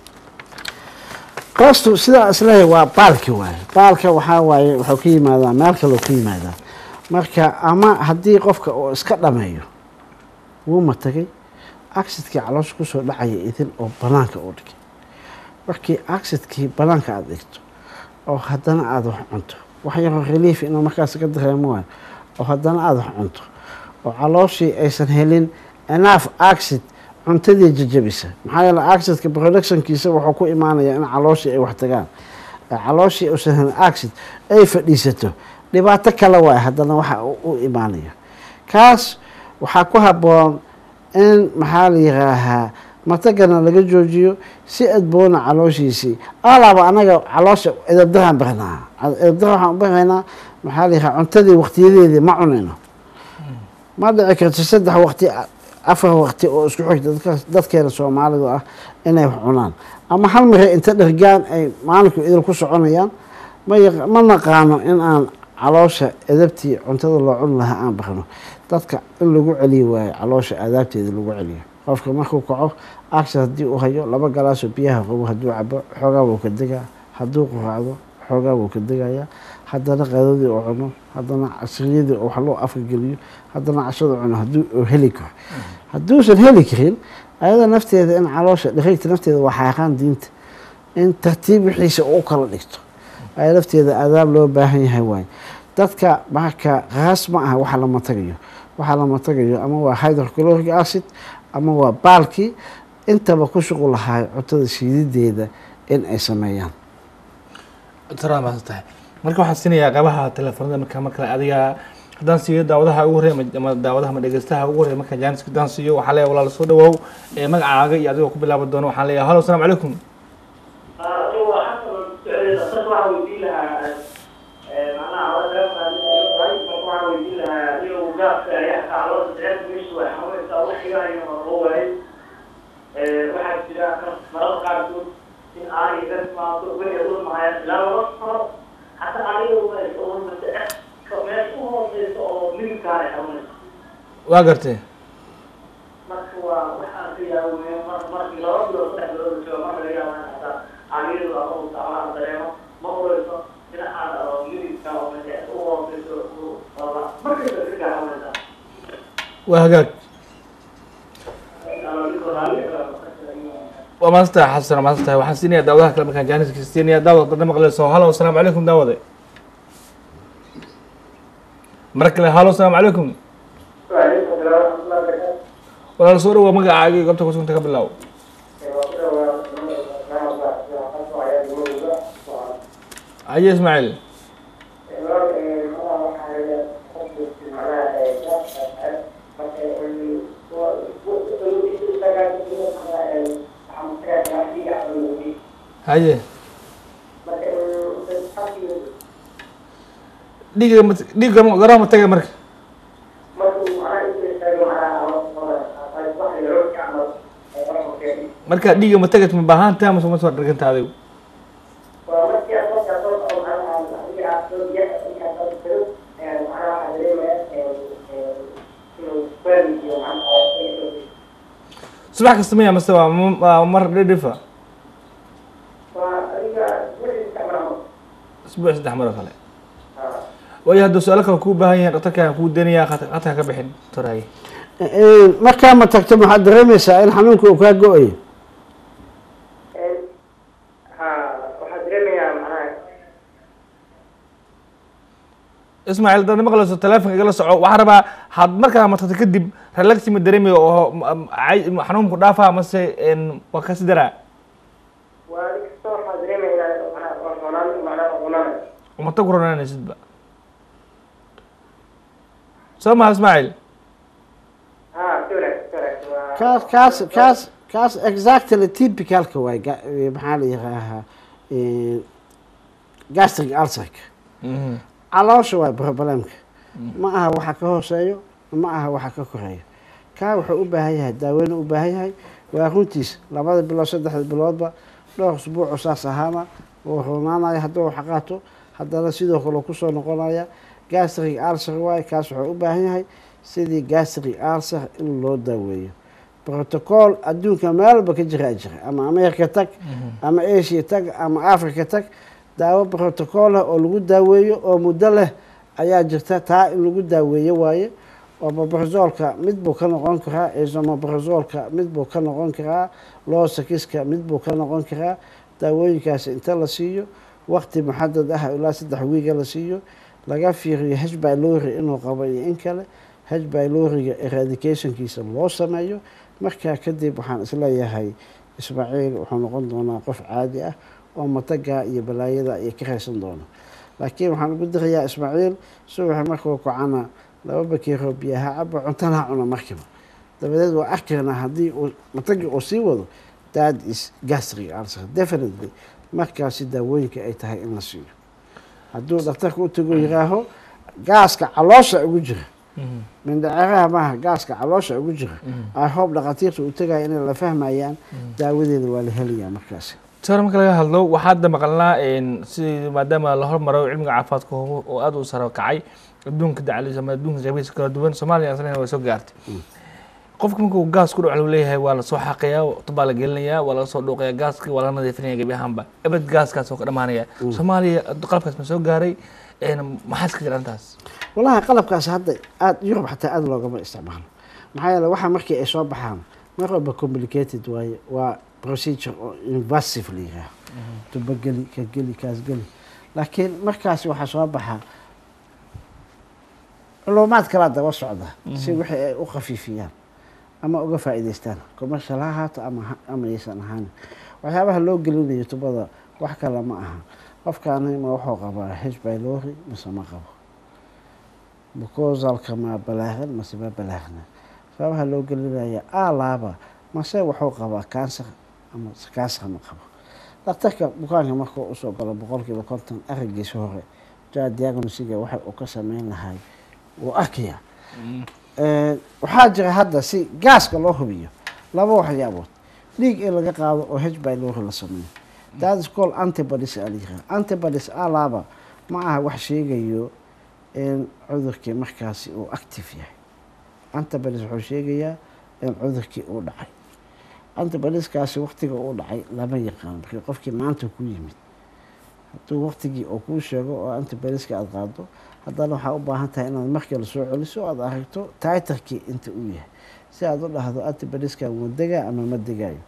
qaastu sidaa isleeyahay waa baalki waaye baalka waxaa waaye wuxuu ka yimaadaa meel kaloo ka yimaadaa marka ama haddii qofka uu iska dhameeyo wuu matagay accidkii caloosha kusoo dhacaya idin oo banaanka u dhigay markii accidkii banaanka aada dhigto oo haddana aada wax cunto wax yaroo relief inuu markaas ka dareemo waayo oo haddana aada wax cunto oo calooshii aysan helin enough acid cuntadii jajabisa maxaa yeele accidka productionkiisa wuxuu ku imaanayaa in calooshii ay wax tagaan calooshii uusan helin acid ay fadhiisato dhibaato kale waay haddana waxa u imaanaya kaas waxaa ku habboon in maxaa la yiraahaa matagana laga joojiyo si adboona calooshiisii alaaba anaga caloosha edabdaraan baranaa edabdara waxaan u baraynaa maxaa la yiraha cuntadii waqtiyadeedii ma cunayno ma dhici karto saddex waqti afar waqti oo isku xigta dadkeena soomaalidu ah inay wax cunaan ama hal mare inta dhergaan ay maalinku idil ku soconayaan ma naqaano in aan caloosha edabtii cuntada loo cuni lahaa aan barno dadka in lagu celiyo waayo caloosha aadaabteeda lagu celiyo qofka markuu kaco action haddii uu hayo laba galaasoo biyaha qabo hadduu cabo xoogaa wuu ka degaa hadduu quraacdo xoogaa wuu ka degayaa haddana qadadii uu cuno haddana casriyadii wax loo afka geliyo haddana cashada cuno hadduu uu heli karo hadduusan heli karin ayada nafteeda in caloosha dhariigta nafteeda waa xaaqaan diinta in tartiib wixiisa u kala dhigto aya nafteeda aadaab loo baahan yahay waayo dadka marka raas ma aha waxa lama tagayo waxa lama tagayo ama waa hydrochloric acid ama waa baalkii intaba ku shuqul lahaay cuntada shiidideeda in ay sameeyaan maadsan tahay marka waxaan siinayaa qabaha telefoonada marka markale adiga haddaan siiyo daawadaha ugu horreya ama daawadaha ma dhegeystaha ugu horreya marka jaanis haddaan siiyo waxaan leeyahay walaal soo dhawow ee magacaaga iyo adigoo ku bilaabi doono waxaan leeyahay halo asalaamu calaykum waxaa jira mararka qaarkood in aanay ka timaado weliga dhulmahaya ilaa laba sano xataa aniga meesha u hooseysa oo milimkaan ay xanuunaysa waa gartay marka waa waxaan ka yaawey markii laba bilood saddex bilood jooga marka laga yaaba in hataa aaniyadu ama mustacmalaan dareemo ma ureyso in aan milimka oo meesha u hooseyso markaysa ka xanuunaysa waa hagaag waa maadsantahay xasan waa maadsantahay waxaan siinayaa daawadaha kale markaan jaaniska siinayaa daawad dada maqleyso halo asalaamu calaykum daawade mar kale halo asalaamu calaykum walaal soo dhawow magacaaga iyo goobta kusugunta ka bilow haye ismaaciil haye dhiiga ma dhiiga ma- garoon ma tagay marka marka dhiiga ma tagay ma baahantaha mase ma soo dharganta adigu subax kasta maya mase waa m- waa mar dhidhifa isbuuc saddex mar oo kale waayo hadduu su-aalo kale kuu baahan yahay dhaktarka aan kuu deenaya qadka ka bixin doctor haye markaa ma tagto maxaad dareemaysaa in xanuunka uu kaa go-ayo waxaa dareemayaa macnaha ismaaciil haddaad maqlayso telefonka igala soco waxaan rabaa had markaa matagto kadib relaxi ma dareemayo oo m- cay- xanuunku dhaafaa mase n waa kasi daraa waa adi kasta waxaa dareemaya inaan macnaha waa roonaan macnaha roonaan umata ku ronaanaysidba soo maha ismaaciil ha si wanaagsan si wanaagsan waa kaas kaas kaas kaas exactly typicalka waay ga- maxaa la yihaahaa gastric ulcerka Mhm. caloosha waa problemka ma aha waxa ka hooseeyo ma aha waxa ka koreeyo kaa wuxuu u baahan yahay daaweyn u baahan yahay waa runtiis labada bilood saddexda biloodba dhowr usbuucu saas ahaana wuu runaanaya hadduu wax qaato haddana sidoo kale kusoo noqonaya gastric ulcer waaye kaas wuxuu u baahan yahay sidii gastric ulcer in loo daaweeyo protocol adduunka meel walba ka jiraa jira ama america tag ama asia tag ama africa tag daawo protocol ah oo lagu daaweeyo oo muddo leh ayaa jirta taa in lagu daaweeyo waaye omobrazolka mid buu ka noqon karaa isomobrazolka mid buu ka noqon karaa losakiska mid buu ka noqon karaa daawooyinkaas inta la siiyo waqti muxadad ah ilaa saddex wiiga la siiyo laga fiiriyo h bylori inuu qabo iyo in kale h byloriga eradicationkiisa loo sameeyo markaa kadib waxaan isleeyahay ismaaciil wuxuu noqon doonaa qof caadi ah oo mataga iyo balaayada iyo ka raysan doono laakiin waxaan ugu dirayaa ismaaciil subaxi markuu kacana laba bakeeroo biyaha caba cuntana ha cuna markiiba dabadeed waa arkaynaa haddii uu matagi uu sii wado that is gastric ulcer definitely markaasi daawooyinka ay tahay in la siiyo hadduu dhakhtarka u tago yiraaho gaaska caloosha ugu jira Mhm. mindhaceraha maaha gaaska caloosha ugu jira i hope dhakhaatiirta uu tagaya inay la fahmayaan daawadeeda waa la helayaa markaasi sawir marka laga hadlo waxaa hadda maqalnaa n si maadaama la hormaro cilmiga caafimaadka oo oo aada u saro kacay adduunka dacaliisa ama adduunka qaybihiisa kala duwan soomaaliya aslan waa soo gaartay qofka markuu gaas ku dhac lagu leeyahay waa lasoo xaqayaa tubaa la gelinayaa waa laga soo dhuuqayaa gaaska waa laga nadiifinaya gebi ahaanba ebed gaaskaas oo ka dhamaanaya soomaaliya qalabkaas ma soo gaaray n maxaa iska jira arrintaas walahi qalabkaas hadda aada yurub xataa aada loogama isticmaalo maxaa yeele waxa markii ay soo baxaan mar walba complicated waaye waa procedure oo invasive la yihaaho tuba geli ka geli kaas geli laakiin markaasi waxaa soo baxa culumaad kalaa daba socda si wixii ay u khafiifiyaan ama uga faa'iidaystaan commercial ha ahaato ama ha- ama aysan ahaanin waxyaabaha loo gelinayo tubada wax kale ma aha qofkaani ma wuxuu qabaa h bylori mise ma qabo mucosalka ma balaaran mase ma balaarna sababaha loo gelinaya alaaba mase wuxuu qabaa kansar ama kansar ma qabo dhakhtarka bukaanka markuu usoo galo boqolkiiba konton arigiisa hore jaa diagnosiga waxa uu ka sameyn lahay wuu arkayaa waxaa jira hadda si gaaska loo hubiyo laba waxyaabood dhiig in laga qaado oo h bylori la sameeyo that is called antibodies aa la yiraahdaa antibodies alaaba ma aha wax sheegayo in cudurkii markaasi uu active yahay antibodies wuxuu sheegayaa in cudurkii uu dhacay antibodieskaasi waqtiga uu dhacay lama yaqaano markii qofkii maanta ku yimid hadduu waqtigii uu kuu sheego oo antibodieska aada qaado haddana waxaa u baahan tahay inaad markii lasoo celiso aada aragto titarkii inta uu yahay si aad u dhahdo antibodieska ma degaa ama ma degaayo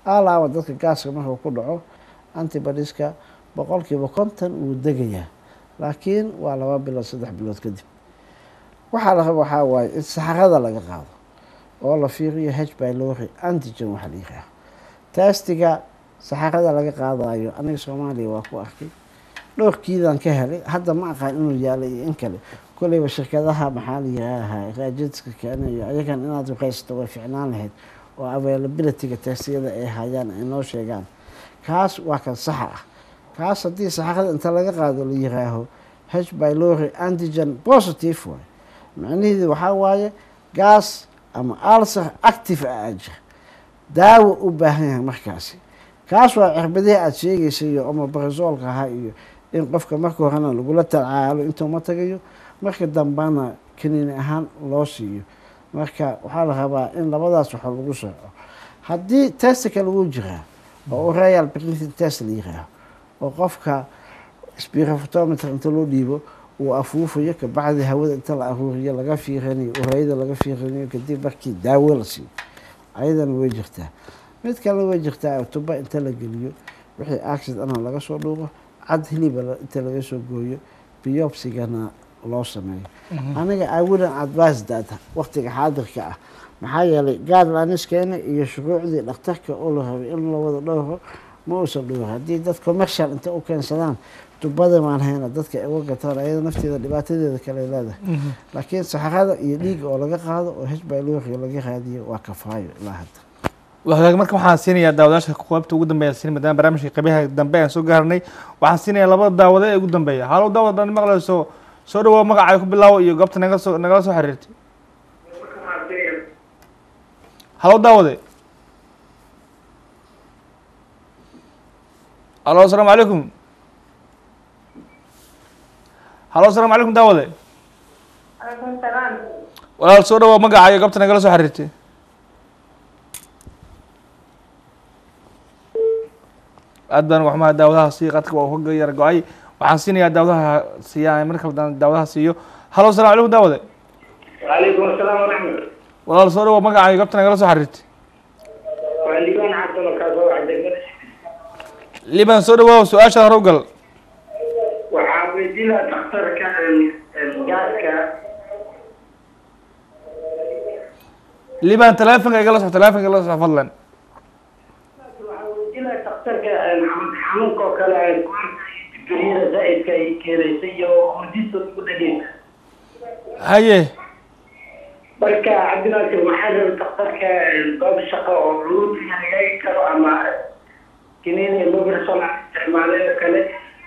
alaaba dadka gaaska markuu ku dhaco antibodiska boqolkiiba konton wuu degayaa laakiin waa laba bilood saddex bilood kadib waxaa la raba waxaa waaye in saxarada laga qaado oo la fiiriyo h bylori antigen waxaa la yihaaha testiga saxarada laga qaadayo aniga soomaaliya waa ku arkay dhowrkiidan ka helay hadda ma aqaan inuu yaala iyo in kale kolleyba shirkadaha maxaa la yihaaha raajadska keenayo ayagan inaad ruqaysato way ficnaan lahayd oo availabilityga testiyada ay hayaan ay noo sheegaan kaas waa kan saxa ah kaas haddii saxarada inta laga qaado la yiraaho h bylori antigen positive waay macnaheedu waxaa waaye gaas ama alser active ah aa jira daawo u baahan yahay markaasi kaas waa cirbadihii aada sheegaysa iyo omobaresoolka ahaa iyo in qofka marka horena lagula tacaalo intuu ma tagayo marka dambana kaniini ahaan loo siiyo marka waxaa la rabaa in labadaas waxo lagu sooco haddii testika lagu jiraa oo royal breathing test la yiraaho oo qofka spirofotometer inta loo dhiibo uu afuufayo kabacdi hawada inta la aruuriyo laga fiiranayo ureyada laga fiiranayo kadib markii daawo la siiyo ayadana way jirtaa mid kale way jirtaa tuba inta la geliyo wixii accidana laga soo dhuuqo cad hiliba inta laga soo gooyo biopsigana loo sameeyo aniga awilan advice data waqtiga xaadirka ah maxaa yeelay guidelines-keena iyo shuruucdii dhakhtarka oo la rabay in la wada dhowro ma uusan dhowro haddii dad commercial inta u keensadaan tubada maan hayna dadka ay uga gataan ayada nafteeda dhibaatadeeda kale leedahay laakiin saxarada iyo dhiiga oo laga qaado oo h bylori laga raadiyo waa kafaayo ilaa hadda wagaag marka waxaan siinayaa daawadayaasha qaybta ugu dambeya siin maadaama barnaamijka qaybaha dambe aan soo gaarnay waxaan siinayaa labada daawade ee ugu dambeeya halow daawad dhan maqlayso soo dhawow magacay ku bilaawo iyo goobta naga soo nagala soo xiriirtay halow daawade halo asalaamu calaykum halo asalaamu calaykum daawade Alaikum salaam. walaal soo dhawow magaca iyo goobta nagala soo xiriirtay aad baan waxmaa daawadaha siiyo qadka waa uga yar go-ay waxaan siinayaa daawadaha siiyaa mar kale daan daawadaha siiyo halo asalaamu calaykum daawade وعليكم السلام ورحمة الله walaal soo dhawow magaca iyo goobta nagala soo xiriirtay وعليكم عبد الله كاسو عندك liban soo dhawow su-aasha hore u gal waxaa weydiina dhakhtarka gaaska liban teleefonka igala soco teleefonka igala soco fadlan waxaa weydiina dhakhtarka xanuunka oo kale dunyada zaa'idka ay keenaysa iyo hurdista ugu dhageysa haye marka cabdinaasir maxaa raba dhakhtarka goob shaqo oo culuumtiga hagaagi karo ama kiniini mobilson isticmaalay oo kale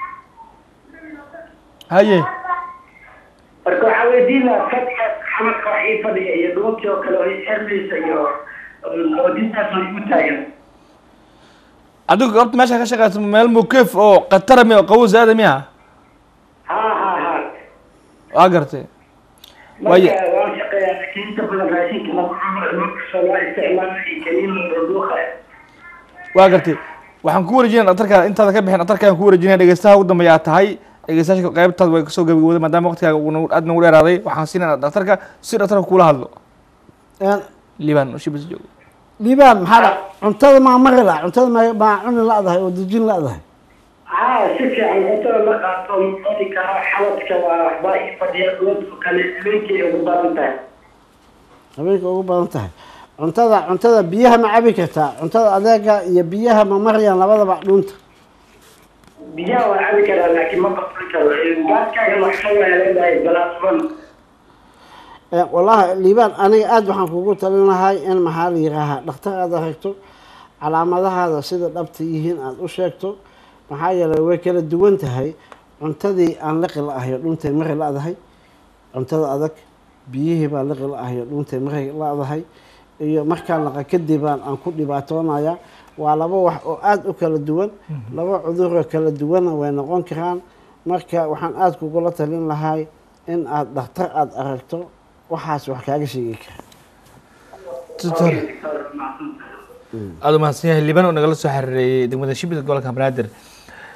haye marka waxaa weydiinaa fadhiga xamadka wax ii fadhiya iyo dhuuntii oo kale oo ii xirmaysa iyo oodintaas oo igu taagan adigu goobta meesha ka shaqeysa meel mukef oo khatara mi oo qabow zaada miya ha ha ha waa gartay marka Waaye- waan shaqeeyaa laakiin inta badan raashinka lagu cuno markastoo loo isticmaalo iyo kaniin dhuuqa waa gartay waxaan ku wareejinaya dhaktarka intaada ka bixin dhaktarkaan ku wareejinaya dhegeystaha ugu dambeeya aad tahay dhegeystayaasha qaybtaada way kasoo gabagabooday maadaama waqtigaaga uu nagu- aad nagu dheeraaday waxaan siinaya dhaktarka si dhaktarka kula hadlo liban shibis joogo liibaan maxaa dha cuntada maa mari la cuntada ma maa cuni la-dahay oo dejin la-dahay haa si fiican cuntada ma qaato ma cuni karo xawadka waa waxbaa ii fadhiya dhuunta kale habeenkii ay ugu badan tahay habeenka ugu badan tahay cuntada cuntada biyaha ma cabi kartaa cuntada adeega iyo biyaha ma marayaan labadaba dhuunta biyaha waa cabi karaa laakiin ma baqan karo gaaskaaga waxaa waa leedahay galaasban Eh, wallaahi liibaan aniga aada waxaan kugu talin lahay in maxaa la yihaahaa dhakhtar aad aragto calaamadahaada sida dhabta yihiin aada u sheegto maxaa yeelay way kala duwan tahay cuntadii aan liqi la-ahayo dhuuntay mari la-dahay cuntada adag biyihii baan liqi la-ahayo dhuuntay mari la-dahay iyo markaan laqa kadibaan aan ku dhibaatoonaya waa laba wax oo aada u kala duwan laba cuduroo kala duwanna way noqon karaan marka waxaan aada kugula talin lahay in aada dhakhtar aada aragto waxaas wax kaaga sheegi kara tutor aada umahadsan yahay liban oo nagala soo xiriireeyey degmada shibis gobolka banaadir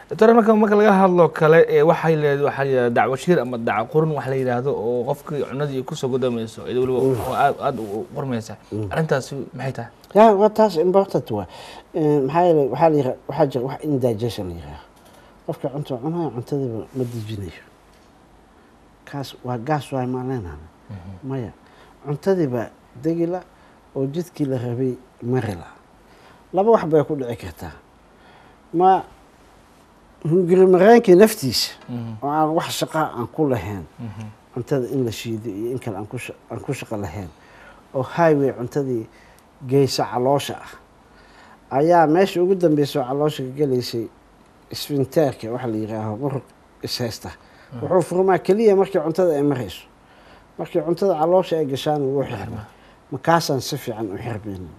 doctor marka marka laga hadlo kale ee waxay leed waxaa la yidhahda dacwo shiir ama daco qurun wax la yidhaahdo oo qofkii cunadii kusoo godamayso iyada weliba oo aad aad u qurmaysa arrintaasi maxay tahay ya waa taas important waa maxaa yeelay waxaa la yira waxaa jira wax indigestion la yiraahdo qofka cunta cunaya cuntadiiba ma dejinayo kaas waa gaas waay maaleenana maya cuntadiiba degila oo jidkii la rabay marila laba wax bay ku dhici kartaa ma hunguri mareenkii naftiisa oo aan wax shaqa aan ku lahayn cuntada in la shiido iyo in kale aan ku sha- aan ku shaqo lahayn oo highway cuntadii geysa caloosha ah ayaa meesha ugu dambeysa oo caloosha ka gelaysay isfinteerka waxa la yihaaho muruq ishaysta wuxuu furmaa keliya markii cuntada ay marayso markii cuntada caloosha ay gashaan wuu xirmaa makaasaan si fiican u xirmaynin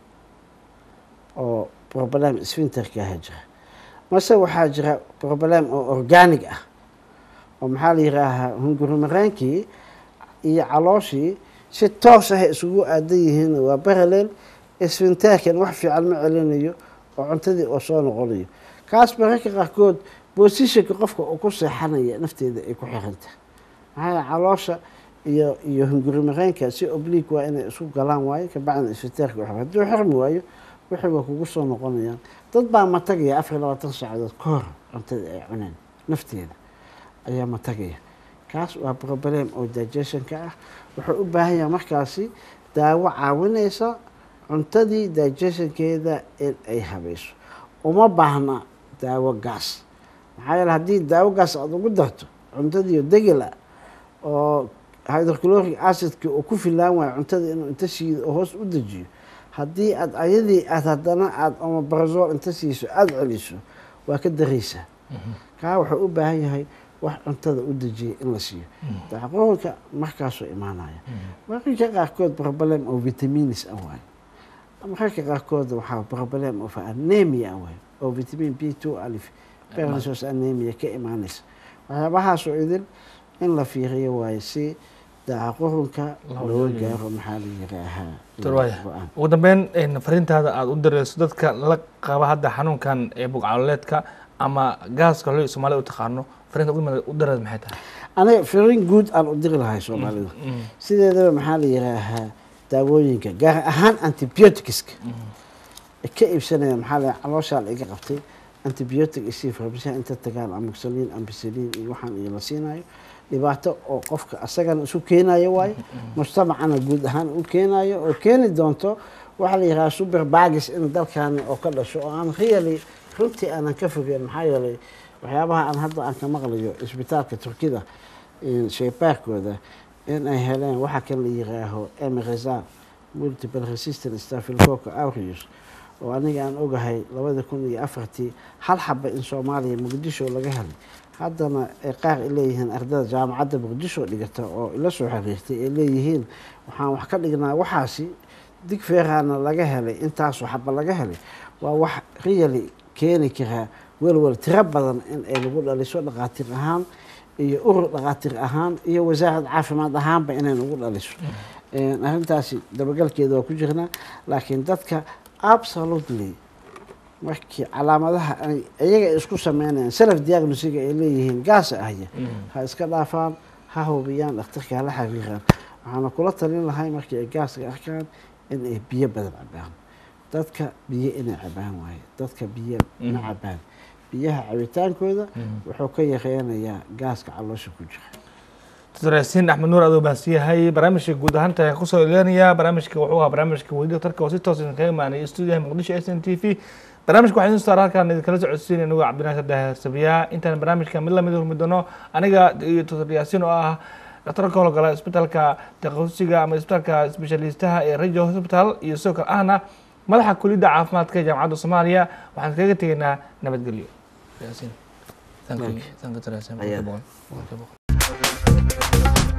oo problem isfinterkaha jira mase waxaa jira problem oo organic ah oo maxaa la yihaahaa hungurimaraankii iyo calooshii si toos ah ay isugu aadan yihiin waa parallel isfinteerkan wax fiican ma celinayo oo cuntadii oo soo noqonayo kaas mararka qaarkood bosishanka qofka uu ku seexanaya nafteeda ay ku xiranta maxaa yeele caloosha iyo iyo hungurimareenka si oblique waa inay isku galaan waayo kabacdina isfinteerka wax hadduu xirmi waayo wixii waa kugu soo noqonayaan dad baa matagaya afar iyo labaatan saacadood ka hor cuntada ay cuneen nafteeda ayaa matagaya kaas waa problem oo digestionka ah wuxuu u baahan yahay markaasi daawo caawinaysa cuntadii digestionkeeda in ay habayso uma baahna daawo gaas maxaa yeele haddii daawo gaas aada ugu darto cuntadiio degila oo hydrochloric acidki uu ku filaan waayo cuntada inuu inta shiido oo hoos u dejiyo haddii aad ayadii aad haddana aada omabrazol inta siiso aada celiso waa ka daraysaa kaa wuxuu u baahan yahay wax cuntada u dejiyay in la siiyo dacqoolka markaasuu imaanaya mararka qaarkood problem oo vitaminis ah waayo mararka qaarkood waxaa problem of anemia ah waayo oo vitamin b two alif pernisos anemia ka imaanaysa waxyaabahaasoo idin in la fiiriyo waayo si dacaqurunka loo gaaro maxaa la yiraahaa doctor waaya go-aan ugu dambeyn een, fariintaada aada u dirayso dadka la qaba hadda xanuunkan ee bugcaloleedka ama gaaska hore soomaalida u taqaano fariinta ugu dambeyd u diraysa maxay tahay aniga firin guud aan u diri lahay soomaalida sideedaba maxaa la yiraahaa daawooyinka gaar ahaan antibioticska ka iibsanaya maxaa la calooshaa la iga qabtay antibiotic isii farmashiya inta tagaan amoxalin ampicillin iyo waxaan iyo la siinayo dhibaato oo qofka asagana isu keenayo waayo mujtamacana guud ahaan u keenayo oo keeni doonto waxaa la yidhaha super bagis in dalkaani oo ka dhasho oo aan really runtii aanan ka fogeyn maxaa yeelay waxyaabaha aan hadda aan ka maqlayo isbitaalka turkida shaybaarkooda in ay heleen waxa kan la yiraaho mrza multiple resistant staphylococcus aureus oo aniga aan ogahay labada kun iyo afartii hal xaba in soomaaliya muqdisho laga helay haddana ay qaar ay leeyihiin ardada jaamacadda muqdisho dhigata oo ila soo xiriirtay ay leeyihiin waxaan wax ka dhignaa waxaasi dig feeraana laga helay intaasoo xaba laga helay waa wax really keeni karaa welwel tiro badan in ay lagu dhaliso dhaqaatiir ahaan iyo urur dhaqaatiir ahaan iyo wasaarad caafimaad ahaanba inay nagu dhaliso arrintaasi dabagalkeeda waa ku jirnaa laakiin dadka absolutely markii calaamadaha ay iyaga isku sameynayaan self diagnosiga ay leeyihiin gaasa ahya ha iska dhaafaan ha hubiyaan dhakhtarka hala xiriiraan waxaana kula talin lahay markii ay gaaska arkaan in ay biyo badan cabaan dadka biyo inay cabaan waaye dadka biyo ma cabaan biyaha cabitaankooda wuxuu ka yareynayaa gaaska caloosha ku jira doctor yaasiin axmed nuur adoo baasiyahay barnaamijka guud ahaanta ayaan kusoo ileenayaa barnaamijka wuxuu ahaa barnaamijka weydiga tarka oo si toos idin kaga imaanay stuudiyaha muqdisho s n t v barnaamijka waxaa idin soo saara halkaan idinkala socodsiin anigu cabdinaasir daahir sabiyaa intaan barnaamijka mid lamid hurmi doono aniga iyo doctor yaasiin oo ah dhakhtar ka howlgala isbitaalka takasusiga ama isbitaalka specialistaha ee rajo hospital iyo sidoo kale ahna madaxa kuliyadda caafimaadka ee jaamacadda soomaaliya waxaan kaga tegaynaa nabadgelyo yaasiin thank you thank you doctor yaasiin Ayaa. boqol kiiba boqol